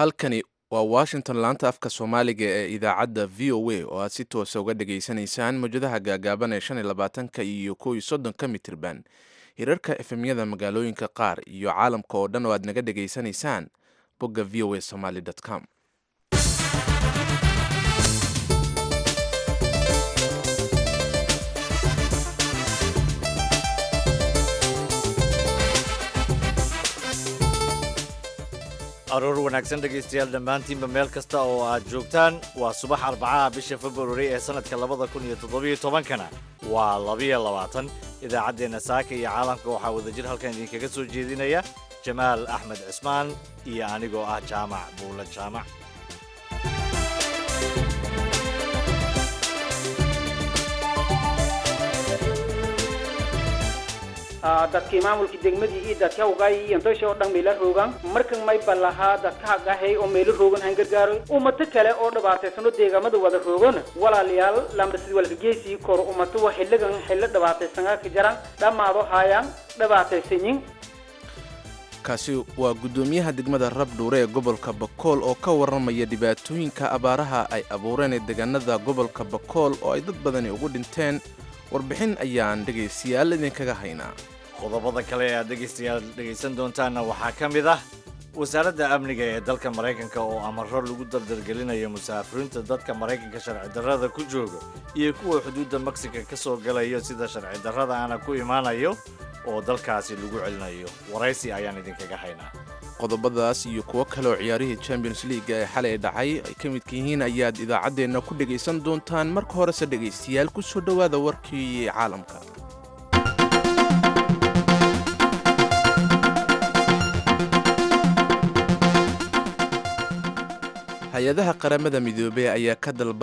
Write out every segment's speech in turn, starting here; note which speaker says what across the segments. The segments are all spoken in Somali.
Speaker 1: halkani waa washington laanta afka soomaaliga ee idaacadda v o a oo aad si toosa uga dhageysanaysaan mawjadaha gaagaaban ee shan iyo labaatanka iyo kow iyo soddonka mitirban hirarka efemyada magaalooyinka qaar iyo caalamka oo dhan oo aad naga dhageysanaysaan bogga v o a somaly com
Speaker 2: aroor wanaagsan dhegaystayaal dhammaantiinba meel kasta oo aad joogtaan waa subax arbacaha bisha februari ee sannadka labada kun iyo toddobiyo tobankana waa labiyo labaatan idaacaddeenna saaka iyo caalamka waxaa wadajir halkan idinkaga soo jeedinaya jamaal axmed cismaan iyo anigoo ah jaamac buula jaamac
Speaker 3: dadkii maamulka degmadii iyo dadka ugaay iyo intoysha oo dhan meela roogan markan may ballahaa dadka hagahay oo meelo roogan han gargaaro ummato kale oo dhibaataysano deegaamada wada roogan walaalayaal lambasidi walka geesii koro ummato wa xilligan xillo dhibaataysanaa ka jaran dhammaado haayaan dhibaataysanyin
Speaker 1: kaasi waa guddoomiyaha degmada rabdhuure ee gobolka bakool oo ka warramaya dhibaatooyinka abaaraha ay abuureen ee deegaanada gobolka bakool oo ay dad badani ugu dhinteen warbixin ayaan dhegaystayaal idinkaga haynaa
Speaker 2: qodobada kale ee aad dhegaystayaal dhegaysan doontaanna waxaa ka mid ah wasaaradda amniga ee dalka maraykanka oo amaro lagu dardargelinayo musaafiriinta dadka maraykanka sharci darrada ku jooga iyo kuwa xuduudda mexica ka soo galayo sida sharci darrada aana ku imaanayo oo dalkaasi lagu celinayo waraysi ayaan idinkaga haynaa
Speaker 1: qodobadaas iyo kuwo kale oo ciyaarihii champions leaga ee xalay dhacay ay ka midka yihiin ayaad idaacaddeenna ku dhegaysan doontaan marka horese dhegaystayaal ku soo dhowaada warkii caalamka hay-adaha qaramada midoobey ayaa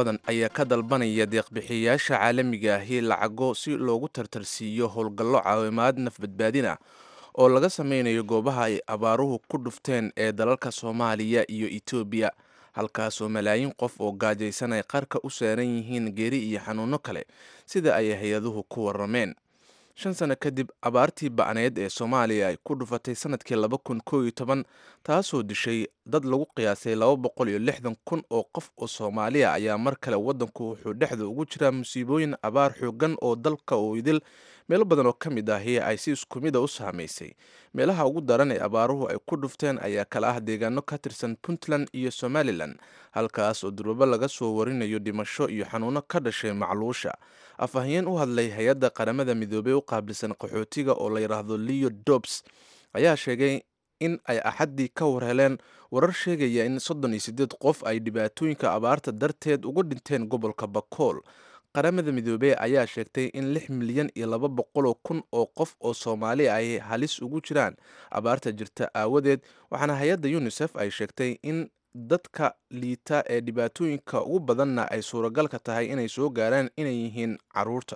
Speaker 1: ka dalbanaya deeqbixiyayaasha caalamiga ahi lacago si loogu tartarsiiyo howlgallo caawimaad nafbadbaadin ah oo laga sameynayo goobaha ay abaaruhu ku dhufteen ee dalalka soomaaliya iyo etoobiya halkaasoo malaayiin qof oo gaajaysan ay qarka u saaran yihiin geeri iyo xanuunno kale sida ay hay-aduhu ku warrameen shan sano kadib abaartii ba'need ee soomaaliya ay ku dhufatay sanadkii laba kun koo iyo toban taasoo dishay dad lagu qiyaasay laba boqol iyo lixdan kun oo qof oo soomaaliya ayaa mar kale waddanku wuxuu dhexda ugu jiraa musiibooyin abaar xoogan oo dalka oo idil meelo badan oo ka mid ahi ay si isku mida u saamaysay meelaha ugu daran ee abaaruhu ay ku dhufteen ayaa kala ah deegaano ka tirsan puntland iyo somalilan halkaas oo durbaba laga soo warinayo dhimasho iyo xanuuno ka dhashay macluusha afhayeen u hadlay hay-adda qaramada midoobey u qaabilsan qaxootiga oo la yidhaahdo leo dobs ayaa sheegay in ay axaddii ka warheleen warar sheegaya in soddon iyo siddeed qof ay dhibaatooyinka abaarta darteed uga dhinteen gobolka bakool qaramada midoobey ayaa sheegtay in lix milyan iyo laba boqoloo kun oo qof oo soomaali ay halis ugu jiraan abaarta jirta aawadeed waxaana hay-adda yunisef ay sheegtay in dadka liita ee dhibaatooyinka ugu badanna ay suuragalka tahay inay soo gaaraan inay yihiin caruurta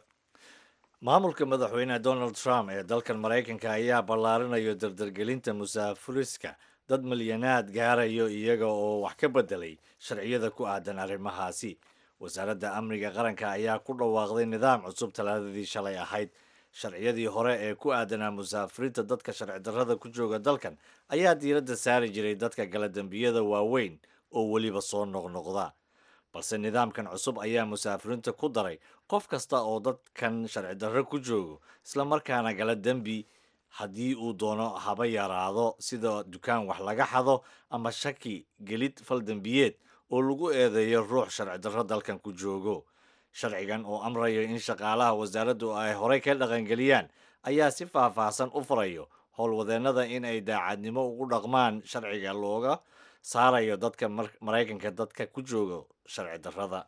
Speaker 2: maamulka madaxweyne donald trump ee dalkan maraykanka ayaa ballaarinayo dardargelinta musaafuriska dad milyanaad gaarayo iyaga oo wax ka bedelay sharciyada ku aadan arrimahaasi wasaaradda amniga qaranka ayaa ku dhawaaqday nidaam cusub talaadadii shalay ahayd sharciyadii hore ee ku aadanaa musaafiriinta dadka sharci darrada ku jooga dalkan ayaa diiradda saari jiray dadka gala dembiyada waaweyn oo weliba soo noqnoqda balse nidaamkan cusub ayaa musaafiriinta ku daray qof kasta oo dadkan sharci darro ku joogo islamarkaana gala dembi haddii uu doono haba yaraado sida dukaan wax laga xado ama shaki gelid fal dembiyeed oo lagu eedeeyo ruux sharci darro dalkan ku joogo sharcigan oo amrayo in shaqaalaha wasaaraddu ay horey ka dhaqangeliyaan ayaa si faahfaahsan u farayo howlwadeennada in ay daacadnimo ugu dhaqmaan sharciga looga saarayo dadka maraykanka dadka ku jooga sharci darrada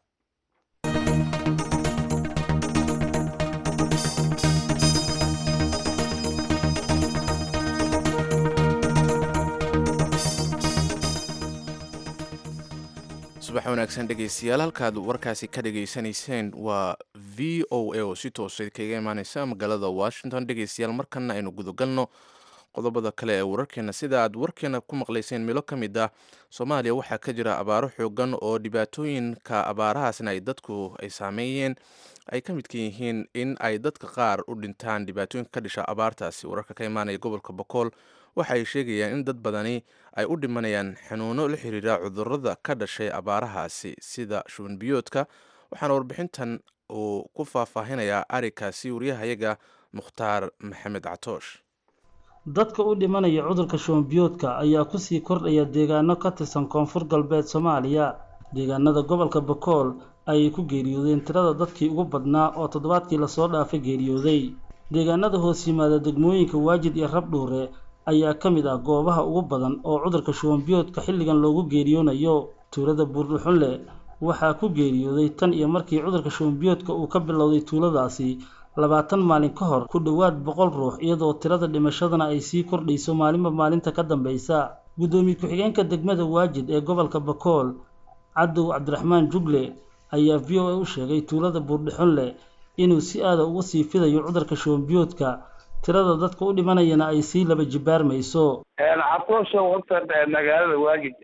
Speaker 1: subax wanaagsan dhegaystayaal halkaad warkaasi ka dhegaysanayseen waa v o a oo si toosa kaga imaaneysa magaalada washington dhegaystayaal markana aynu gudagalno qodobada kale ee wararkeena sida aad warkeena ku maqlayseen milo ka mid ah soomaaliya waxaa ka jira abaaro xoogan oo dhibaatooyinka abaarahaasna ay dadku ay saameeyeen ay ka midka yihiin in ay dadka qaar u dhintaan dhibaatooyinka ka dhisha abaartaasi wararka ka imaanaya gobolka bokool waxa ay sheegayaan in dad badani ay u dhimanayaan xanuuno la xiriira cudurada ka dhashay abaarahaasi sida shuban biyoodka waxaana warbixintan uu ku faahfaahinayaa arikaasi wariyahayaga mukhtaar maxamed catoosh
Speaker 4: dadka u dhimanaya cudurka shubanbiyoodka ayaa kusii kordhaya deegaano ka tirsan koonfur galbeed soomaaliya deegaanada gobolka bakool ayay ku geeriyoodeen tirada dadkii ugu badnaa oo toddobaadkii lasoo dhaafay geeriyooday deegaanada hoos yimaada degmooyinka waajid iyo rabdhuure ayaa ka mid ah goobaha ugu badan oo cudurka shubanbiyoodka xilligan loogu geeriyoonayo tuulada buurdhuxunle waxaa ku geeriyooday tan iyo markii cudurka shubanbiyoodka uu ka bilowday tuuladaasi labaatan maalin ka hor ku dhowaad boqol ruux iyadoo tirada dhimashadana ay sii kordhayso maalinba maalinta ka dambaysa guddoomiye ku-xigeenka degmada waajid ee gobolka bakool cadow cabdiraxmaan jugle ayaa v o a u sheegay tuulada buurdhixunle inuu si aada ugu sii fidayo cudurka shubanbiyoodka tirada dadka u dhimanayana ay sii laba jibaarmayso
Speaker 5: cabtoosha horta magaalada waajid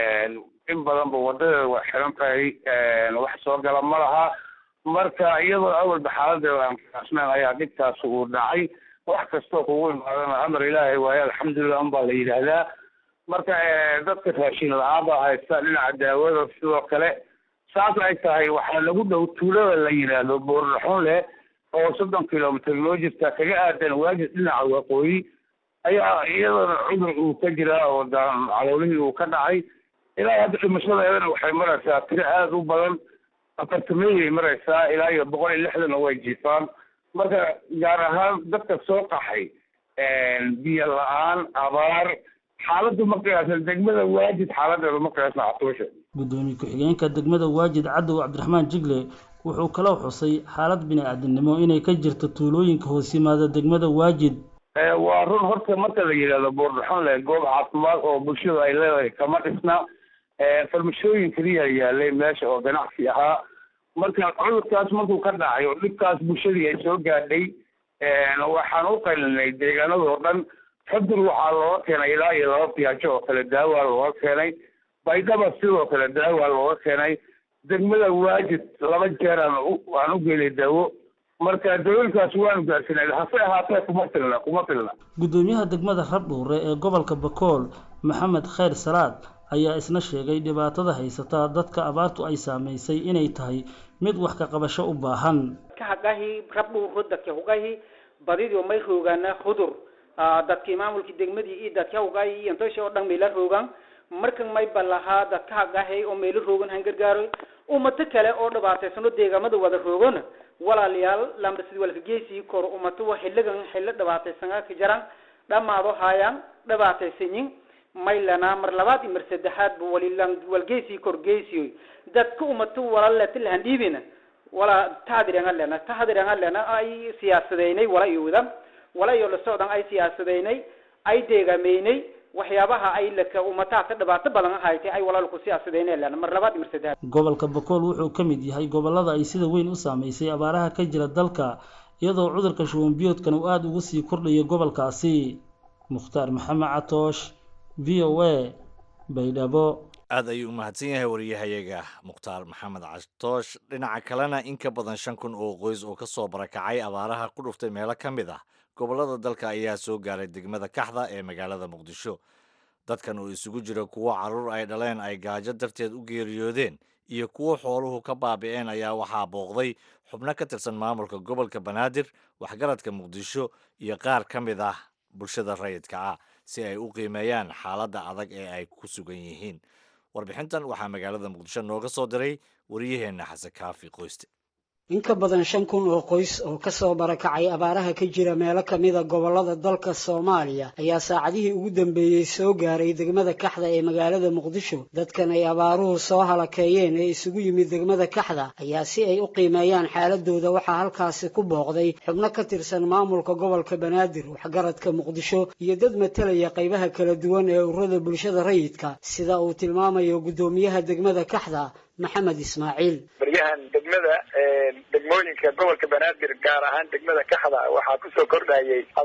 Speaker 5: in badanba wadadeeda waa xiran tahay wax soo gala ma laha marka iyadoo awalba xaaladeeda aan kaasnayn ayaa dhibtaas uu dhacay wax kastoo kugu imaadana amar ilaahay waaye alxamdulilah unbaa la yidhaahdaa marka dadka raashin la-aan baa haysta dhinaca daawada sidoo kale saas ay tahay waxaa lagu dhow tuulada la yidhaahdo buurdhaxun leh oo soddon kilomitr loo jirta kaga aadan waajid dhinaca waqooyi ayaa iyadana cudur uu ka jiraa oo caloolihii uu ka dhacay ilaa hadda dhimashadeedana waxay maraysaa tiro aada u badan afartameeyay maraysaa ilaa iyo boqol iyo lixdana way jiifaan marka gaar ahaan dadka soo qaxay biyo la-aan abaar xaaladdu ma qiyaasan degmada waajid xaaladeedu ma qiyaasna catuusha
Speaker 4: guddoomiye ku-xigeenka degmada waajid cadow cabdiraxmaan jigle wuxuu kaloo xusay xaalad bini-aadamnimo inay ka jirto tuulooyinka hoos yimaada degmada waajid
Speaker 5: waa run horta marka la yidhahdo buurdhaxon le goob caafimaad oo bulshadu ay leedahay kama dhisna farmashooyin keliya yaalay meesha oo ganacsi ahaa marka cudurkaas markuu ka dhacay oo dhibkaas bulshadii ay soo gaadhay waxaan u qaylinay deegaanadoo dhan xudur waxaa looga keenay ilaa iyo laba biyaajo oo kale daawaa looga keenay baydhaba sidoo kale daawaa looga keenay degmada waajid laba jeer aan aan u geelay daawo marka dawooyinkaas waanu gaarsinay hase ahaatee kuma filna kuma filna
Speaker 4: guddoomiyaha degmada rabdhuure ee gobolka bakool maxamed khayr salaad ayaa isna sheegay dhibaatada haysata dadka abaartu ay saamaysay inay tahay mid wax ka qabasho u baahan
Speaker 3: kahagahi rabdhuuro dadka hugahi badidio may roogaana hudur dadkii maamulkii degmadii iyo dadka hugahi iyo intosha oo dhan meela roogaan markan may balahaa dadka hagahay oo meelo roogan han gargaaro umato kale oo dhibaataysano deegaamada wada roogona walaalayaal lambasid walka geesii kor umato wa xiligan xillo dhibaataysanaa ka jaraan dhamaado haayaan dhibaataysanyin maylana mar labaad iyo mar saddexaad ba walilan walgeesii kor geesiyo dadka umato walaleta lahan dhiibina wala tahadirenga lena tahadirenga lena ay siyaasadeynay wala iyo wada wala iyo la socdan ay siyaasadeynay ay deegaameynay waxyaabaha ay laka umataata dhibaato badan haytay ay walaalku siyaasadeynay lena mar labaad iyo mar saddexaad
Speaker 4: gobolka bakool wuxuu ka mid yahay gobolada ay sida weyn u saameysay abaaraha ka jira dalka iyadoo cudurka shubanbiyoodkan uu aada ugu sii kordhayo gobolkaasi mukhtaar maxamed catoosh v o a baydhabo
Speaker 2: aad ayuu u mahadsan yahay wariyahayaga mukhtaar maxamed catoosh dhinaca kalena in ka badan shan kun oo qoys oo ka soo barakacay abaaraha ku dhuftay meelo ka mid ah gobollada dalka ayaa soo gaaray degmada kaxda ee magaalada muqdisho dadkan oo isugu jira kuwo carruur ay dhaleen ay gaajo darteed u geeriyoodeen iyo kuwo xooluhu ka baabi'een ayaa waxaa booqday xubno ka tirsan maamulka gobolka banaadir waxgaradka muqdisho iyo qaar ka mid ah bulshada rayidka ah si ay u qiimeeyaan xaaladda adag ee ay ku sugan yihiin warbixintan waxaa magaalada muqdisho nooga soo diray wariyaheenna xasan kaafi qoyste
Speaker 6: in ka badan shan kun oo qoys oo ka soo barakacay abaaraha ka jira meelo ka mida gobollada dalka soomaaliya ayaa saacadihii ugu dambeeyey soo gaaray degmada kaxda ee magaalada muqdisho dadkan ay abaaruhu soo halakeeyeen ee isugu yimid degmada kaxda ayaa si ay u qiimeeyaan xaaladooda waxaa halkaasi ku booqday xubno ka tirsan maamulka gobolka banaadir waxgaradka muqdisho iyo dad matalaya qaybaha kala duwan ee ururada bulshada rayidka sida uu tilmaamayo guddoomiyaha degmada kaxda maxamed ismaaciil
Speaker 7: baryahan degmada degmooyinka gobolka banaadir gaar ahaan degmada kaxda waxaa kusoo kordhayay abaar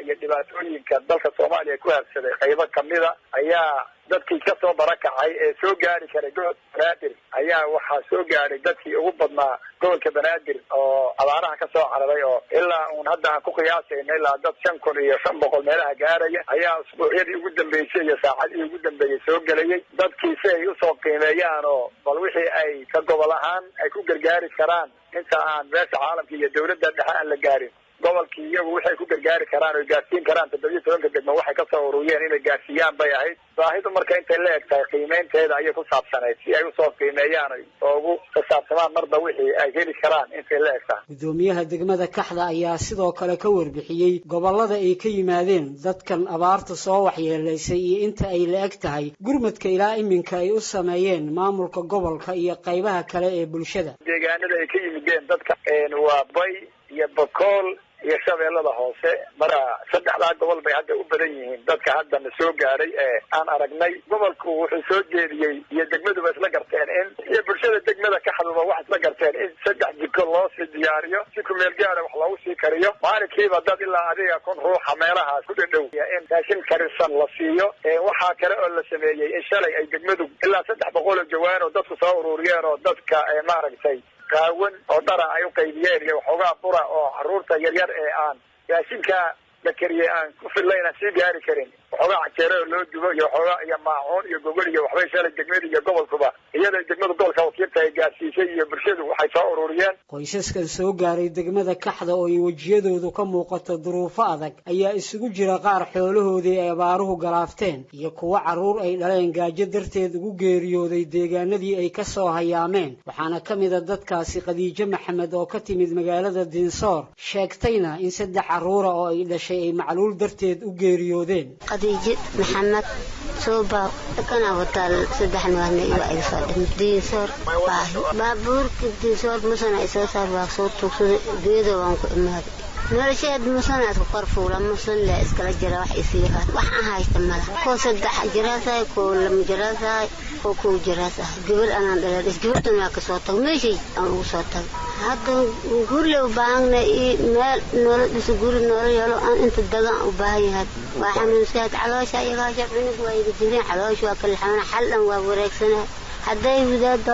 Speaker 7: iyo dhibaatooyinka dalka soomaaliya ku habsaday qaybo kamida ayaa dadkii kasoo barakacay ee soo gaari karay gobolka banaadir ayaa waxaa soo gaadhay dadkii ugu badnaa gobolka banaadir oo abaaraha kasoo cararay oo ilaa uun hadda aan ku qiyaasayna ilaa dad shan kun iyo shan boqol meelaha gaaraya ayaa usbuucyadii ugu dambeysay iyo saacadihii ugu dambeeyey soo gelayay dadkii si ay usoo qiimeeyaan oo bal wixii ay ka gobol ahaan ay ku gargaari karaan inta aan beesha caalamka iyo dawladda dhexe aan la gaarin gobolkii iyagu waxay ku gargaari karaan oy gaarsiin karaan toddobiyo tobanka degmo waxay kasoo ururiyeen inay gaarsiiyaan bay ahayd baahidu marka intay la eg tahay qiimeynteeda ayay ku saabsanayd si ay usoo qiimeeyaan oo ugu kasaabsamaan marba wixii ay heli karaan intay la eg tahay
Speaker 6: gudoomiyaha degmada kaxda ayaa sidoo kale ka warbixiyey gobollada ay ka yimaadeen dadkan abaarta soo waxyeelaysay iyo inta ay la eg tahay gurmadka ilaa iminka ay u sameeyeen maamulka gobolka iyo qaybaha kale ee bulshada
Speaker 7: deegaanada ay ka yimideen dadka waa bay iyo bakool iyo shabeellada hoose marka saddexdaa gobol bay hadda u badan yihiin dadka haddana soo gaadhay ee aan aragnay gobolku wuxuu soo jeediyey iyo degmaduba isla garteen in iyo bulshada degmada ka xaduba wax isla garteen in saddex jiko loo sii diyaariyo si kumeel gaara wax loogu sii kariyo maalinkiiba dad ilaa adiga kun ruuxa meelahaas ku dhadhow in raashin karisan la siiyo waxaa kale oo la sameeyey in shalay ay degmadu ilaa saddex boqol oo jawaan oo dadku soo ururiyeen oo dadka maaragtay qaawan oo dhara ay u qaybiyeen iyo waxoogaa bura oo caruurta yaryar ee aan raashinka la kariyey aan ku fillayn aan sii gaari karin waxoogaa cajeero oo loo dubo iyo waxoogaa iyo maacuun iyo gogol iyo waxbay shalay degmada iyo gobolkuba iyadoo degmada gobolka wakiilta ay gaarsiisay iyo bulshadu waxay soo ururiyeen
Speaker 6: qoysaskan soo gaaray degmada kaxda oo ay wejiyadoodu ka muuqato duruufo adag ayaa isugu jira qaar xoolahoodii ay abaaruhu galaafteen iyo kuwo carruur ay dhaleen gaajo darteed ugu geeriyooday deegaanadii ay ka soo hayaameen waxaana ka mid a dadkaasi khadiijo maxamed oo ka timid magaalada dinsoor sheegtayna in saddex carruura oo ay dhashay ay macluul darteed u geeriyoodeen
Speaker 8: khadiijo maxamed suuba kana wataal saddex noorna iyo ay fadhin diinsoor baahi baabuurka diinsoor musana ay soo saar waa soo tuugsaday geedo waan ku imaaday nolosheed musanaad ku kor fuula musan le iskala jira wax isiihaa wax aan haysta mala koo saddex jiraasahay koo lama jiraasahay koo kow jiraasahay gabar anaan dhaladhis gabartan waa kasoo tago meeshay aan ugu soo tago hadda gurle u baahana iyo meel noola dhiso guri noola yeelo aan inta dagan u baahan yahay waa xanuunsaad caloosha iyagaasha cunug waa iga jireen caloosha waa kala xanuuna xaldan waa wareegsanahay hadday wadaada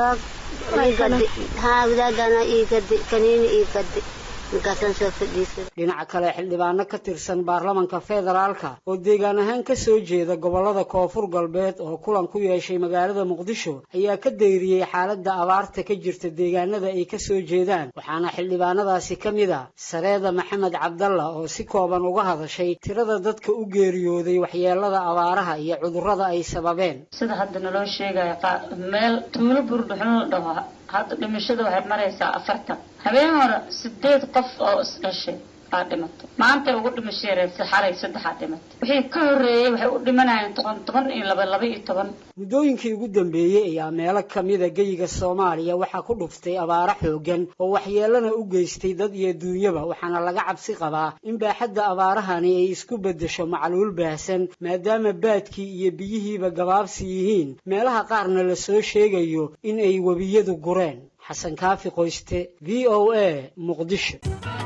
Speaker 8: haa wadaadana ii gadi kaniini ii gadi
Speaker 6: dhinaca kale xildhibaano ka tirsan baarlamanka federaalka oo deegaan ahaan ka soo jeeda gobollada koonfur galbeed oo kulan ku yeeshay magaalada muqdisho ayaa ka dayriyey xaaladda abaarta ka jirta deegaanada ay ka soo jeedaan waxaana xildhibaanadaasi ka mid a sareeda maxamed cabdalla oo si kooban uga hadashay tirada dadka u geeriyooday waxyeelada abaaraha iyo cudurrada ay sababeen
Speaker 9: sida hadda naloo sheegaya meel tuulo buurdhuxun la dhaho hadda dhimashada waxay maraysaa afartan habeen hore sideed qof oo isdhashay baa dhimatay maanta ugu dhimasheereen xalay saddexaa dhimatay wixii ka horreeyey waxay u dhimanayeen toban toban iyo laba laba iyo toban
Speaker 6: muddooyinkii ugu dambeeyey ayaa meelo kamida geyiga soomaaliya waxaa ku dhuftay abaaro xoogan oo waxyeelana u geystay dad iyo duunyaba waxaana laga cabsi qabaa in baaxadda abaarahani ay isku beddesho macluul baahsan maadaama baadkii iyo biyihiiba gabaabsi yihiin meelaha qaarna la soo sheegayo in ay webiyadu gureen xasan kaafi qoyste v o a muqdisho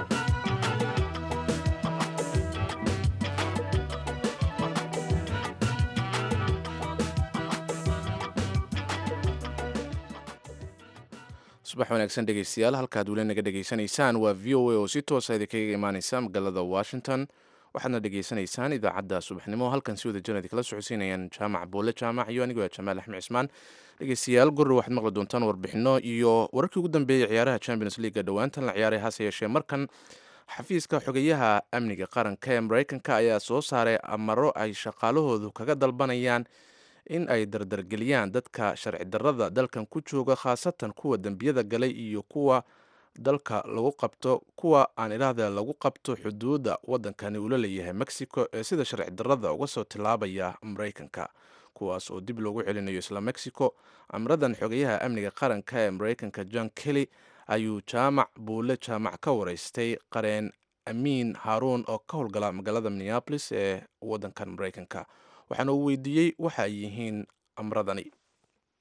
Speaker 1: subax wanaagsan dhegeystayaal halkaad weli naga dhegeysanaysaan waa v o a oo si toosa idinkaga imaaneysa magaalada washington waxaadna dhegeysanaysaan idaacadda subaxnimo halkan si wada janadi kala socodsiinayaan jaamac boole jaamac iyo anigoo jamaal axmed cismaan dhegeystayaal gurre waxaad maqli doontaan warbixino iyo wararkii ugu dambeeyey ciyaaraha champions leaga dhowaantan la ciyaaray hase yeeshee markan xafiiska xogeyaha amniga qaranka ee mareykanka ayaa soo saaray amaro ay shaqaalahoodu kaga dalbanayaan in ay dardargeliyaan dadka sharci darrada dalkan ku jooga khaasatan kuwa dembiyada galay iyo kuwa dalka lagu qabto kuwa aan idhaahda lagu qabto xuduudda waddankani uu la leeyahay mexico ee sida sharci darrada uga soo tillaabaya mareykanka kuwaas oo dib loogu celinayo isla mexico amradan xogeyaha amniga qaranka ee mareykanka john kelly ayuu jaamac buule jaamac ka wareystay qareen amiin haaruun oo ka howlgala magaalada minneabolis ee waddankan mareykanka waxaana uu weydiiyey waxa ay yihiin amradani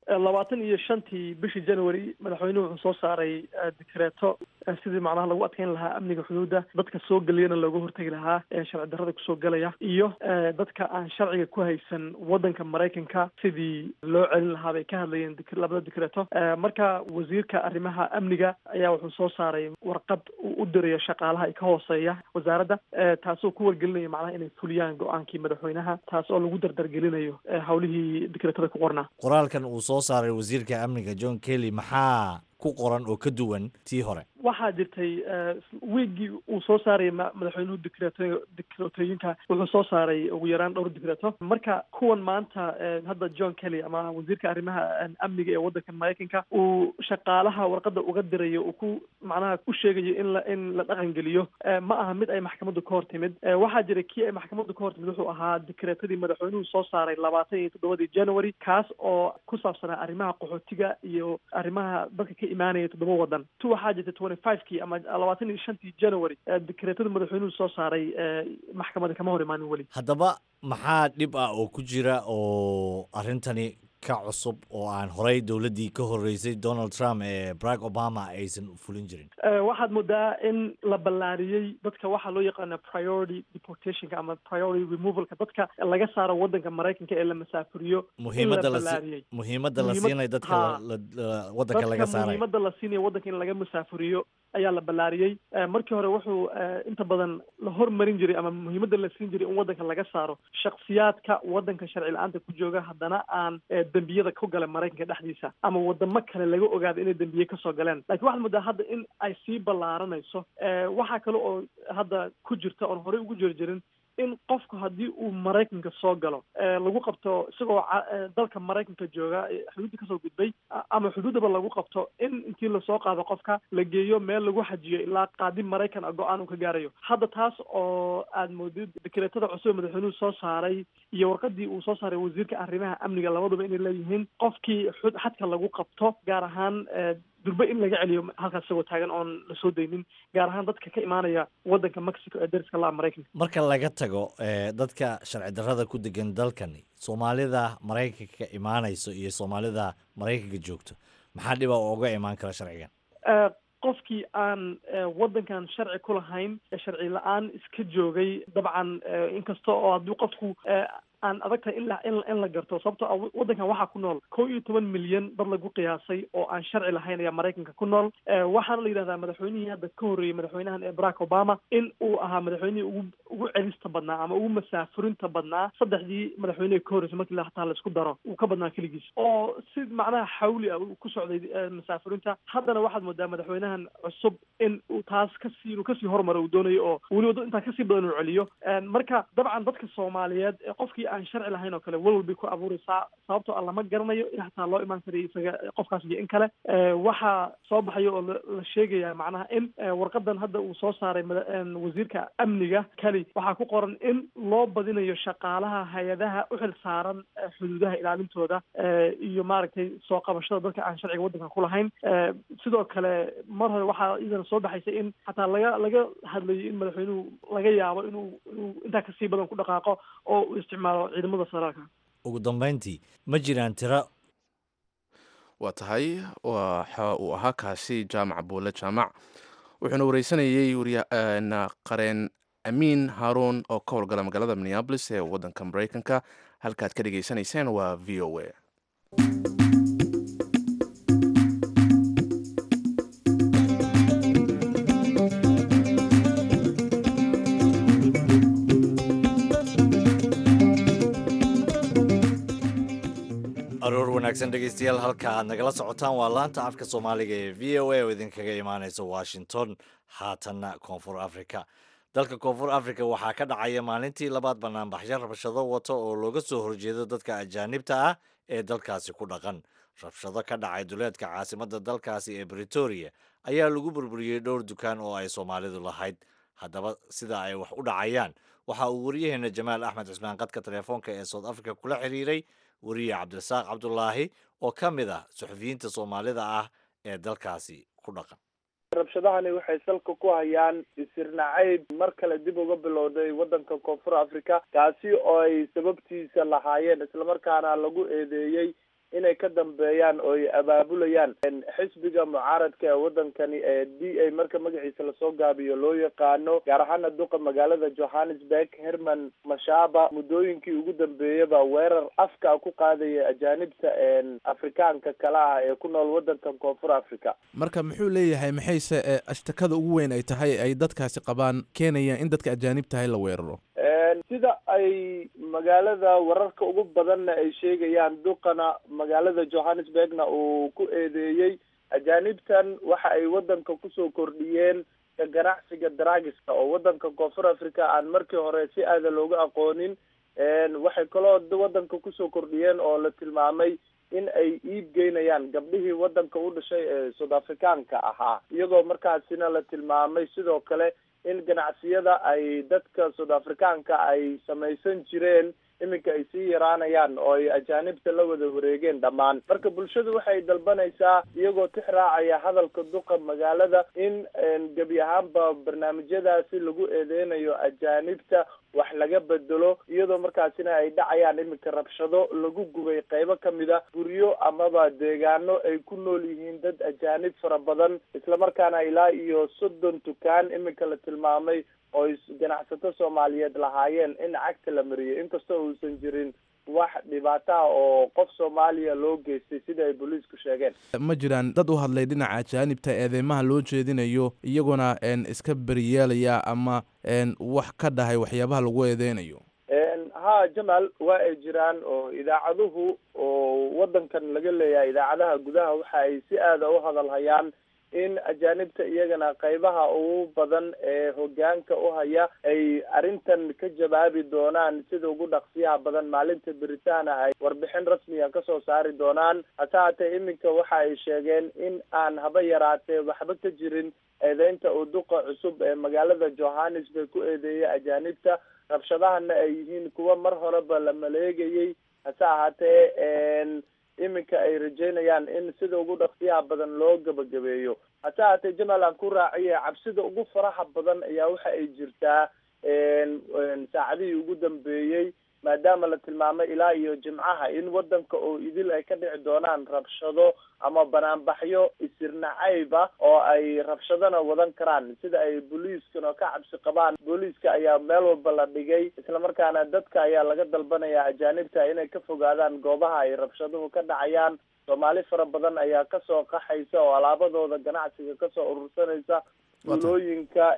Speaker 10: labaatan iyo shantii bishii january madaxweynuhu wuxuu soo saaray dikreeto sidii macnaha lagu adkeyn lahaa amniga xuduudda dadka soo geliyana looga hortegi lahaa sharci darrada kusoo gelaya iyo dadka aan sharciga ku haysan waddanka maraykanka sidii loo celin lahaa bay ka hadlayeen labada dikreeto marka wasiirka arrimaha amniga ayaa wuxuu soo saaray warqad uu u dirayo shaqaalaha ka hooseeya wasaaradda taasoo ku wargelinayo macnaha inay fuliyaan go-aankii madaxweynaha taas oo lagu dardargelinayo hawlihii dikreetada ku qornaa
Speaker 2: qoraalkan uu soo saaray wasiirka amniga john kelly maxaa ku qoran oo ka duwan tii hore
Speaker 10: waxaa jirtay wiigii uu soo saaray madaxweynuhu dikreeto dikreetooyinka wuxuu soo saaray ugu yaraan dhowr dikreeto marka kuwan maanta hadda john kelly ama wasiirka arrimaha amniga ee waddanka maraykanka uu shaqaalaha warqadda uga dirayo uu ku macnaha ku sheegayo in la in la dhaqan geliyo ma aha mid ay maxkamaddu ka hor timid waxaa jira kii ay maxkamaddu ka hor timid wuxuu ahaa dikreetadii madaxweynuhu soo saaray labaatan iyo toddobadii january kaas oo ku saabsanaa arrimaha qaxootiga iyo arrimaha dadka ka imaanaya toddoba waddan tu waxaa jirta twenty five kii ama labaatan iyo shantii january dikreetada madaxweynuhu soo saaray maxkamadda kama hor imaanin weli
Speaker 2: haddaba maxaa dhib ah oo ku jira oo arrintani ka cusub oo aan horey dowladdii ka horreysay donald trump ee barack obama aysan fulin jirin
Speaker 10: waxaad moodaa in la ballaariyey dadka waxaa loo yaqaana priority deportationka ama priority removalka dadka laga saaro waddanka maraykanka ee la masaafuriyo
Speaker 2: muhiimadda la muhiimadda la siinay dadka waddanka laga saaray
Speaker 10: muhiimadda la siinayo waddanka in laga masaafuriyo ayaa la ballaariyey markii hore wuxuu inta badan la hormarin jiray ama muhiimadda la siin jiray in waddanka laga saaro shaksiyaadka waddanka sharci la-aanta ku jooga haddana aan dembiyada ku gala maraykanka dhexdiisa ama wadamo kale laga ogaado inay dembiye kasoo galeen lakin waxaad moodaa hadda in ay sii ballaaranayso waxaa kale oo hadda ku jirta oon horey ugu jiri jirin in qofku haddii uu maraykanka soo galo lagu qabto isagoo dalka maraykanka jooga xuduudda kasoo gudbay ama xuduuddaba lagu qabto in intii lasoo qaado qofka la geeyo meel lagu xajiyo ilaa qaadi maraykan a go-aan uu ka gaarayo hadda taas oo aad moodid dikreetada cusub ee madaxweynuhu soo saaray iyo warqadii uu soo saaray wasiirka arrimaha amniga labaduba inay leeyihiin qofkii xadka lagu qabto gaar ahaan durbe in laga celiyo halkaas isagoo taagan oon lasoo daynin gaar ahaan dadka ka imaanaya waddanka mexico ee dariska la maraykanka
Speaker 2: marka laga tago dadka sharci darrada ku degan dalkani soomaalida maraykanka ka imaanayso iyo soomaalida maraykanka joogto maxaa dhiba oo uga imaan kara sharcigan
Speaker 10: qofkii aan waddankan sharci ku lahayn sharci la-aan iska joogay dabcan inkasta oo haddii qofku aan adag tahay in la in in la garto sababtoo ah waddankan waxaa ku nool kow iyo toban milyan dad lagu qiyaasay oo aan sharci lahayn ayaa maraykanka ku nool waxaana la yidhahdaa madaxweynihii hadda ka horreeyey madaxweynahan ee barack obama in uu ahaa madaxweynihii ugu ugu celista badnaa ama ugu masaafurinta badnaa saddexdii madaxweynihii ka horreysay markii hataa laisku daro uu ka badnaa keligiis oo si macnaha xawli ah uu ku socday masaafurinta haddana waxaad moodaa madaxweynahan cusub in uu taas kasii inuu kasii hormaro uu doonayo oo weliba intaa kasii badan uu celiyo marka dabcan dadka soomaaliyeed ee qofkii aan sharci lahayn oo kale walwal bay ku abuureysaa sababtoo ah lama garanayo in hataa loo imaan karayo isaga qofkaas iyo in kale waxaa soo baxayo oo la sheegaya macnaha in warqadan hadda uu soo saaray wasiirka amniga keli waxaa ku qoran in loo badinayo shaqaalaha hay-adaha uxil saaran xuduudaha ilaalintooda iyo maaragtay soo qabashada dadka aan sharciga waddanka ku lahayn sidoo kale mar hore waxaa iyadana soo baxaysa in xataa laga laga hadlayo in madaxweynuhu laga yaabo inuu inuu intaa kasii badan ku dhaqaaqo oo uu isticmaalo ciidamada saraalka
Speaker 2: ugu dambeyntii ma jiraan tiro
Speaker 1: waa tahay waxa uu ahaa kaasi jaamac buule jaamac wuxuuna wareysanayey qareen amiin haruun oo ka howlgala magaalada minneabolis ee waddanka maraykanka halkaad ka dhegaysanayseen waa v o a
Speaker 2: aroor wanaagsan dhegeystayaal halka aad nagala socotaan waa laanta afka soomaaliga ee v o a oo idinkaga imaaneysa washington haatanna koonfur africa dalka koonfur africa waxaa ka dhacaya maalintii labaad banaanbaxyo rabshado wata oo looga soo horjeedo dadka ajaanibta ah ee dalkaasi ku dhaqan rabshado ka dhacay duleedka caasimadda dalkaasi ee britoria ayaa lagu burburiyey dhowr dukaan oo ay soomaalidu lahayd haddaba sida ay wax u dhacayaan waxa uu wariyaheena jamaal axmed cismaan qadka telefoonka ee south africa kula xiriiray wariye cabdirasaaq cabdulaahi oo ka mid ah suxufiyiinta soomaalida ah ee dalkaasi ku dhaqan
Speaker 11: rabshadahani waxay salka ku hayaan isirnacayb mar kale dib uga bilowday waddanka koonfur africa kaasi oo ay sababtiisa lahaayeen islamarkaana lagu eedeeyey inay ka dambeeyaan oo ay abaabulayaan xisbiga mucaaradka ee wadankani ee d a marka magaciisa lasoo gaabiyo loo yaqaano gaar ahaana duqa magaalada johannesburg herman mashaba muddooyinkii ugu dambeeyaba weerar afka ku qaadaya ajaanibta afrikaanka kale ah ee ku nool wadankan koonfur africa
Speaker 1: marka muxuu leeyahay maxayse ashtakada ugu weyn ay tahay ay dadkaasi qabaan keenayaan in dadka ajaanib tahay la weeraro
Speaker 11: sida ay magaalada wararka ugu badanna ay sheegayaan duqana magaalada johannesburgna uu ku eedeeyey ajaanibtan waxa ay wadanka kusoo kordhiyeen ganacsiga dragiska oo wadanka koonfur africa aan markii hore si aada looga aqoonin waxay kaloo wadanka kusoo kordhiyeen oo la tilmaamay in ay iib geynayaan gabdhihii wadanka u dhashay ee south africaanka ahaa iyagoo markaasina la tilmaamay sidoo kale in ganacsiyada ay dadka south africaanka ay samaysan jireen iminka ay sii yaraanayaan oo ay ajaanibta la wada wareegeen dhammaan marka bulshadu waxay dalbanaysaa iyagoo tix raacaya hadalka duqa magaalada in gebi ahaanba barnaamijyadaasi lagu eedeynayo ajaanibta wax laga bedelo iyadoo markaasina ay dhacayaan iminka rabshado lagu gubay qeybo kamida guryo amaba deegaano ay ku nool yihiin dad ajaanib fara badan islamarkaana ilaa iyo soddon dukaan iminka la tilmaamay oo ganacsato soomaaliyeed lahaayeen in cagta la mariyay inkastoo uusan jirin wax dhibaato ah oo qof soomaaliya loo geystay sida ay booliisku sheegeen
Speaker 1: ma jiraan dad u hadlay dhinaca ajaanibta eedeymaha loo jeedinayo iyaguna iska beriyeelaya ama wax ka dhahay waxyaabaha lagu eedeynayo
Speaker 11: ha jamal waa ay jiraan oo idaacaduhu oo wadankan laga leeyahay idaacadaha gudaha waxa ay si aada u hadalhayaan in ajaanibta iyagana qeybaha ugu badan ee hogaanka u haya ay arrintan ka jawaabi doonaan sida ugu dhaqsiyaha badan maalinta beritaana ay warbixin rasmiga kasoo saari doonaan hase haatee iminka waxa ay sheegeen in aan haba yaraatee waxba ka jirin eedeynta uu duqa cusub ee magaalada johannesburg ku eedeeyay ajaanibta rabshadahana ay yihiin kuwa mar horeba la maleegayay hase ahaatee iminka ay rajeynayaan in sida ugu dhaqsiyaha badan loo gabagabeeyo hase haatee jamal aan ku raaciye cabsida ugu faraha badan ayaa waxa ay jirtaa saacadihii ugu dambeeyey maadaama la tilmaamay ilaa iyo jimcaha in wadanka oo idil ay ka dhici doonaan rabshado ama banaanbaxyo isirnacayba oo ay rabshadona wadan karaan sida ay booliiskana ka cabsi qabaan booliiska ayaa meel walba la dhigay islamarkaana dadka ayaa laga dalbanaya ajaanibta inay ka fogaadaan goobaha ay rabshaduhu ka dhacayaan soomaali fara badan ayaa kasoo qaxaysa oo alaabadooda ganacsiga kasoo urursanaysa tuulooyinka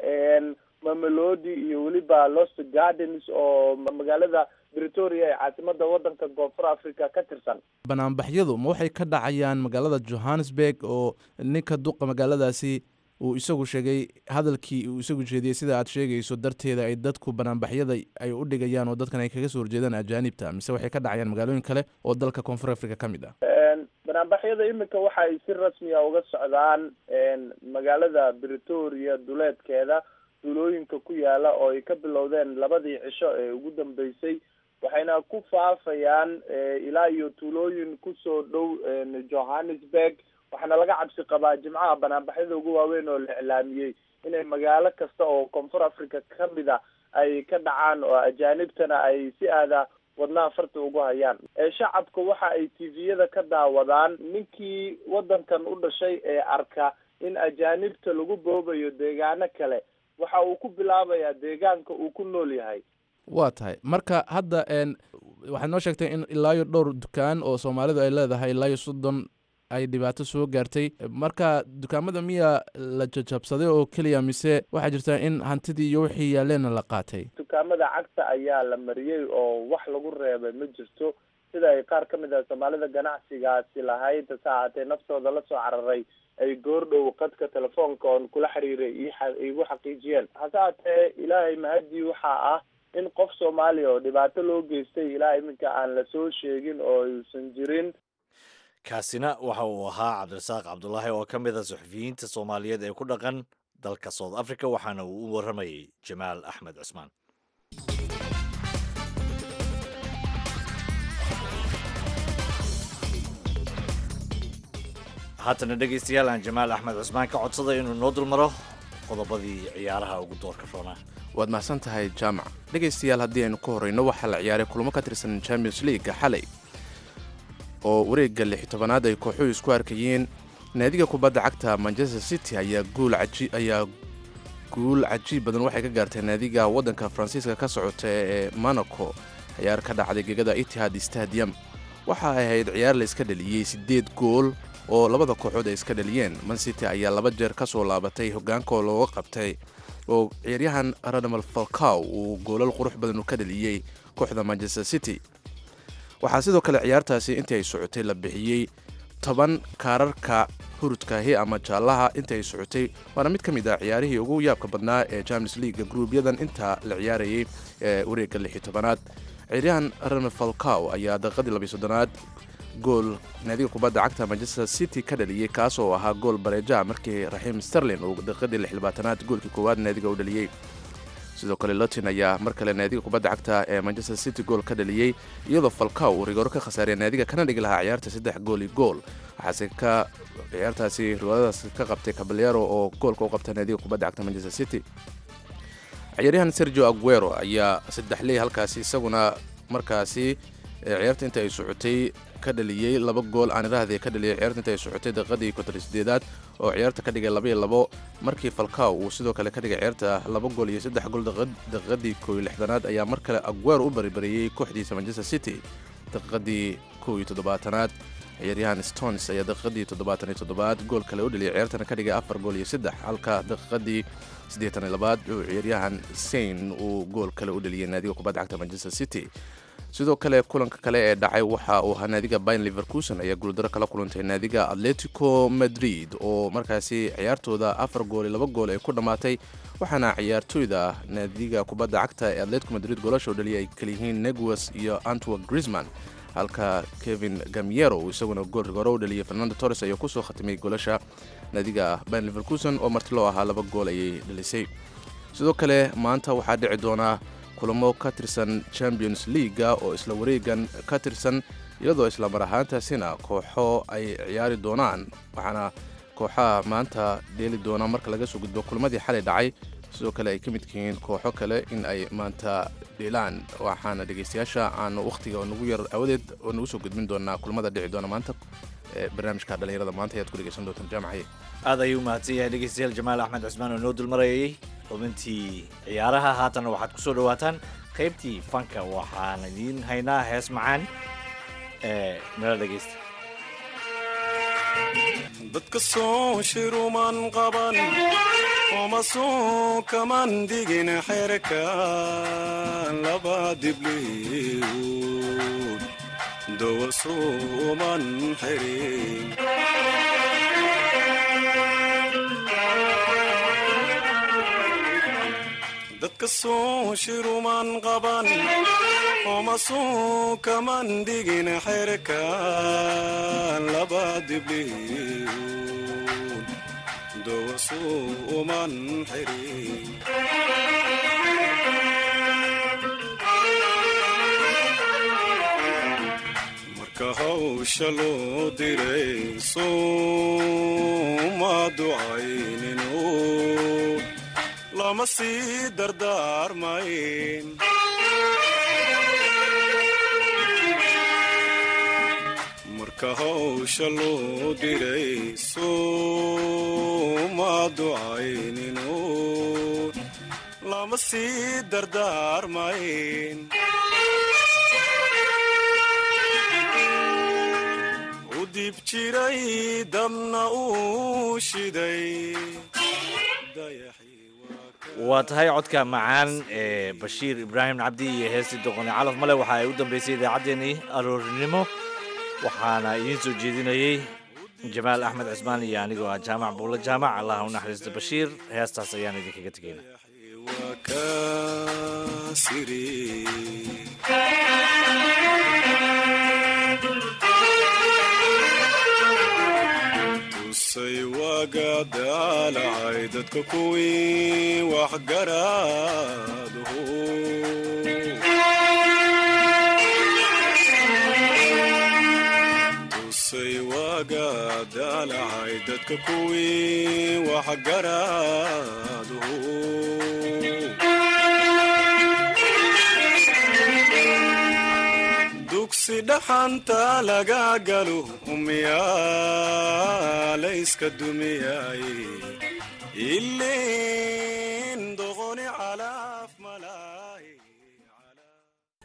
Speaker 11: mamelodi iyo weliba lost gardens oo magaalada bretoria ee caasimada wadanka koonfur africa ka tirsan
Speaker 1: banaanbaxyadu ma waxay ka dhacayaan magaalada johannesburg oo ninka duqa magaaladaasi uu isagu sheegay hadalkii uu isagu jeediyey sida aad sheegayso darteeda ay dadku banaanbaxyada ay u dhigayaan oo dadkan ay kaga soo horjeedaan ajaanibta mise waxay ka dhacayaan magaalooyin kale oo dalka koonfur africa ka mid ah
Speaker 11: banaanbaxyada iminka waxa ay si rasmiya uga socdaan magaalada bretoria duleedkeeda tuulooyinka ku yaala oo ay ka bilowdeen labadii cisho ee ugu dambeysay waxayna ku faafayaan ilaa iyo tuulooyin kusoo dhow johannesburg waxaana laga cabsi qabaa jimcaha banaanbaxyada ugu waaweyn oo la iclaamiyey inay magaalo kasta oo koonfur africa kamid a ay ka dhacaan oo ajaanibtana ay si aada wadnaha farta ugu hayaan shacabka waxa ay tviyada ka daawadaan ninkii wadankan u dhashay ee arka in ajaanibta lagu boobayo deegaano kale waxa uu ku bilaabayaa deegaanka uu ku nool yahay
Speaker 1: waa tahay marka hadda waxaad noo sheegtay in ilaa iyo dhowr dukaan oo soomaalidu ay leedahay ilaa iyo soddon ay dhibaato soo gaartay marka dukaamada miya la jajabsaday oo keliya mise waxaa jirtaa in hantidii iyo wixii yaalleena la qaatay
Speaker 11: dukaamada cagta ayaa la mariyey oo wax lagu reebay ma jirto sida ay qaar ka mid ah soomaalida ganacsigaasi lahayd hase ahaatee naftooda lasoo cararay ay goordhow qadka telefoonka oon kula xiriiray iigu xaqiijiyeen hase haatee ilaahay mahadii waxaa ah in qof soomaaliya oo dhibaato loo geystay ilaa iminka aan lasoo sheegin oo uusan jirin
Speaker 2: kaasina waxa uu ahaa cabdirasaaq cabdulaahi oo ka mid a suxufiyiinta soomaaliyeed ee ku dhaqan dalka south africa waxaana uu u warramayay jamaal axmed cusmaan haatana dhegaystayaal aan jamaal axmed cusmaan ka codsaday inuu noo dulmaro qodobadii ciyaaraha ugu doorka roonaa
Speaker 1: waad mahadsan tahay jaamac dhegaystayaal haddii aynu ka horreyno waxaa la ciyaaray kulamo ka tirsan champions leaguega xalay oo wareegga lix tobanaad ay kooxuhu isku arkayeen naadiga kubadda cagta manchester city ayaa guul ayaa guul cajiib badan waxay ka gaartay naadiga waddanka faransiiska ka socota ee monaco ciyaar ka dhacday gegada itihad stadium waxa ay ahayd ciyaar la iska dhaliyey siddeed gool oo labada kooxood ay iska dhaliyeen mancity ayaa laba jeer ka soo laabatay hogaankoo looga qabtay oo ciyaaryahan radamal falcow uu goolal qurux badan u ka dhaliyey kooxda manchester city waxaa sidoo kale ciyaartaasi intii ay socotay la bixiyey toban kaararka hurudkaahi ama jaallaha intii ay socotay waana mid ka mid ah ciyaarihii ugu yaabka badnaa ee champions leaga gruubyadan intaa la ciyaarayay ee wareegga lix iyo tobanaad ciyaaryahan radamal falcow ayaa daqiiqadii labiyo soddonaad gool naadiga kubadda cagta manchester city ka dhaliyey kaas oo ahaa gool bareeja markii raxiim sterlin uu daqiiqadii lixlabaatanaad goolkii koowaad naadiga u dhaliyey sidoo kale lotin ayaa mar kale naadiga kubadda cagta ee manchester city gool ka dhaliyey iyadoo falcow uu rigooro ka khasaariya naadiga kana dhigi lahaa ciyaarta saddex gool iyo gool waxaase ka ciyaartaasi rigooradaas ka qabtay caballero oo goolka u qabta naadiga kubadda cagta manchester city ciyaaryahan sergio aguero ayaa saddex ley halkaasi isaguna markaasi ciyaarta inta ay socotay ka dhaliyey laba gool aan iraahday ka dhaliyay ciyaarta inta ay socotay daqiiqadii konton sideedaad oo ciyaarta ka dhigay laba iyo labo markii falcow uu sidoo kale ka dhigay ciyaarta laba gool iyo saddex gool daqiiqadii koo iyo lixdanaad ayaa mar kale aguero u baribariyey kooxdiisa manchester city daqiiqadii kow iyo toddobaatanaad ciyaaryahan stones ayaa daqiiqadii toddobaatan iyo toddobaad gool kale u dhaliyay ciyaartana ka dhigay afar gool iyo saddex halka daqiiqadii siddeetan iyo labaad uu ciyaaryahan sain uu gool kale u dhaliyay naadiga kubadda cagta manchester city sidoo kale kulanka kale ee dhacay waxa uu ahaa naadiga bayn liverkuson ayaa guuldaro kala kulantay naadiga atletico madrid oo markaasi ciyaartooda afar gool iyo laba gool ay ku dhammaatay waxaana ciyaartooyda naadiga kubadda cagta ee atletico madrid goolasha u dhaliyay ay kaliyihiin neguas iyo antwerk grisman halka kevin gamiero uu isaguna gool rigoro u dhaliyay fernando torres ayaa kusoo khatimay goolasha naadiga bayn liverkuson oo marti loo ahaa laba gool ayay dhalisay sidoo kale maanta waxaa dhici doonaa kulamo ka tirsan champions leaga oo isla wareegan ka tirsan iyadoo isla mar ahaantaasina kooxo ay ciyaari doonaan waxaana kooxaha maanta dheeli doona marka laga soo gudbo kulamadii xalay dhacay sidoo kale ay ka midka yihiin kooxo kale in ay maanta dheelaan waxaana dhegaystayaasha aanu wakhtiga nagu yar awadeed oo nagu soo gudbin doonaa kulamada dhici doona maanta ee barnaamijka dhalinyarada maanta ayaad ku dhegaysan doontaan jaamacaye
Speaker 2: aad ayuu mahadsan yahay dhegeystayaal jamaal axmed cusmaan oo noo dulmarayay xubintii ciyaaraha haatanna waxaad kusoo dhawaataan qaybtii fanka waxaan idiin haynaa hees macaan ee nala dhegeysta
Speaker 12: dadka soo shiruman qaban oma soo kaman digin xerka laba dibliwd dowa suuman xirin dadka soo shiruman qaban oma soo kaman digin xerka laba dibliwd dowa suuman xirin marka hawsha loo diray suuma ducayninu lama sii dardaarmayn marka hawsha loo diray suuma ducayninu lama sii dardaarmayn u dib jiray dabna uu shiday
Speaker 2: waa tahay codka macaan ee bashiir ibraahim cabdi iyo heestii doqoni calaf male waxa ay u dambeysay idaacaddeenii aroorinimo waxaana idiin soo jeedinayey jamaal axmed cismaan iyo anigoo ah jaamac buulle jaamac allah u naxariista bashiir heestaas ayaan idinkaga tegayna
Speaker 12: tusay waaga daalacay dadka kuwii waxgaraadhu tusay waaga daalacay dadka kuwii waxgaraadhu dugsi dhaxanta laga galo umiyaa la iska dumiyay ilin doqoni calaa